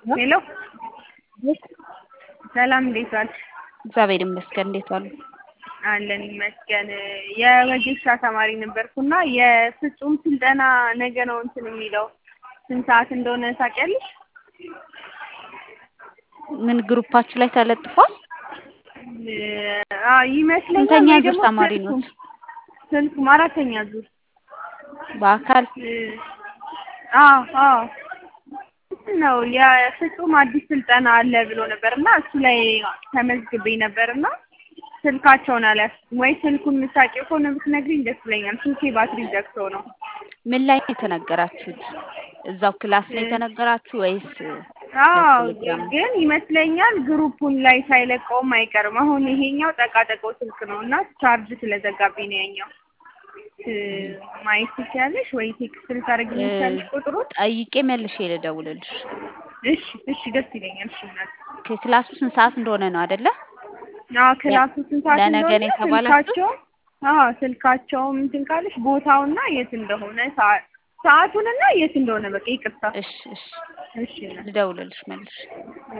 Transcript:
ሄሎ ሰላም እንዴት ዋልሽ? እግዚአብሔር ይመስገን። እንዴት ዋሉ? አለን ይመስገን። የወጌሻ ተማሪ ነበርኩና የፍጹም ስልጠና ነገ ነው እንትን የሚለው ስንት ሰዓት እንደሆነ ታውቂያለሽ? ምን ግሩፓችሁ ላይ ተለጥፏል? አዎ ይመስለኛል። ስንተኛ ወይ ዙር ደግሞ ተማሪ ስልኩም ኖት? ስልኩም አራተኛ ዙር በአካል አዎ አዎ ነው የፍጹም አዲስ ስልጠና አለ ብሎ ነበር እና እሱ ላይ ተመዝግቤ ነበር እና ስልካቸውን አልያዝኩም። ወይ ስልኩን የምታውቂው ከሆነ ብትነግሪኝ ደስ ይለኛል። ስልኬ ባትሪ ዘግቶ ነው። ምን ላይ ነው የተነገራችሁት? እዛው ክላስ ላይ የተነገራችሁ ወይስ አዎ በቴሌግራም? ግን ይመስለኛል ግሩፑን ላይ ሳይለቀውም አይቀርም። አሁን ይሄኛው ጠቃጠቀው ስልክ ነው እና ቻርጅ ስለዘጋብኝ ነው ያኛው። እ- ማየት ትችያለሽ ወይ ቴክስት ልታደርጊልኝ ትችያለሽ ቁጥሩን? ጠይቄ መልሼ ልደውልልሽ። እሺ እሺ ደስ ይለኛል። እሺ እናት ክላሱ ስንት ሰዓት እንደሆነ ነው አይደለ? አዎ ክላሱ ስንት ሰዓት ለነገ ነው እንደሆነ የተባላችሁት? ስልካቸው አዎ ስልካቸውም እንትን ካለሽ ቦታውና የት እንደሆነ ሰዓ- ሰዓቱንና የት እንደሆነ በቃ ይቅርታ። እሺ እሺ እሺ እናት ልደውልልሽ መልሼ